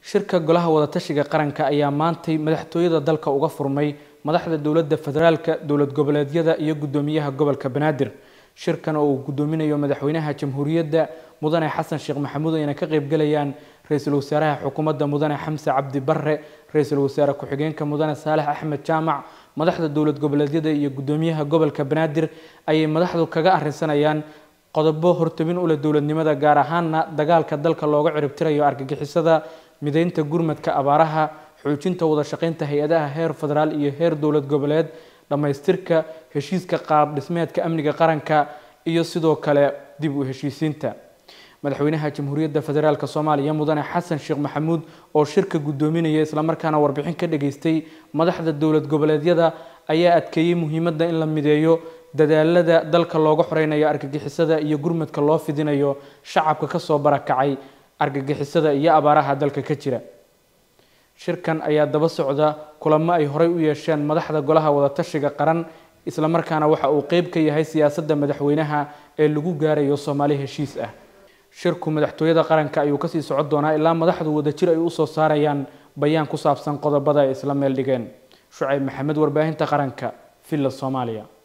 shirka golaha wadatashiga qaranka ayaa maantay madaxtooyada dalka uga furmay madaxda dowladda federaalka dowlad goboleedyada iyo guddoomiyaha gobolka banaadir shirkan oo uu guddoominayo madaxweynaha jamhuuriyadda mudane xasan sheekh maxamuud ayna ka qaybgalayaan ra-iisul wasaaraha xukuumadda mudane xamse cabdi barre ra-iisul wasaare ku-xigeenka mudane saalex axmed jaamac madaxda dowlad goboleedyada iyo guddoomiyaha gobolka banaadir ayay madaxdu kaga arrinsanayaan qodobo hortabin u leh dowladnimada gaar ahaana dagaalka dalka looga ciribtirayo argagixisada mideynta gurmadka abaaraha xoojinta wada shaqeynta hay-adaha heer federaal iyo heer dowlad goboleed dhammaystirka heshiiska qaab dhismeedka amniga qaranka iyo sidoo kale dib u heshiisiinta madaxweynaha jamhuuriyadda federaalk soomaaliya mudane xasan sheekh maxamuud oo shirka guddoominaya islamarkaana warbixin ka dhageystay madaxda dowlad goboleedyada ayaa adkeeyey muhiimadda in la mideeyo dadaalada dalka looga xoreynayo argagixisada iyo gurmadka loo fidinayo shacabka kasoo barakacay argagixisada iyo abaaraha dalka ka jira shirkan ayaa daba socda kulamo ay horey u yeesheen madaxda golaha wadatashiga qaran islamarkaana waxa uu qeyb ka yahay siyaasadda madaxweynaha ee lagu gaarayo soomaali heshiis ah shirku madaxtooyada qaranka ayuu kasii socon doonaa ilaa madaxdu wadajir ay usoo saarayaan bayaan ku saabsan qodobada ay isla meel dhigeen shucayb maxamed warbaahinta qaranka villa soomaaliya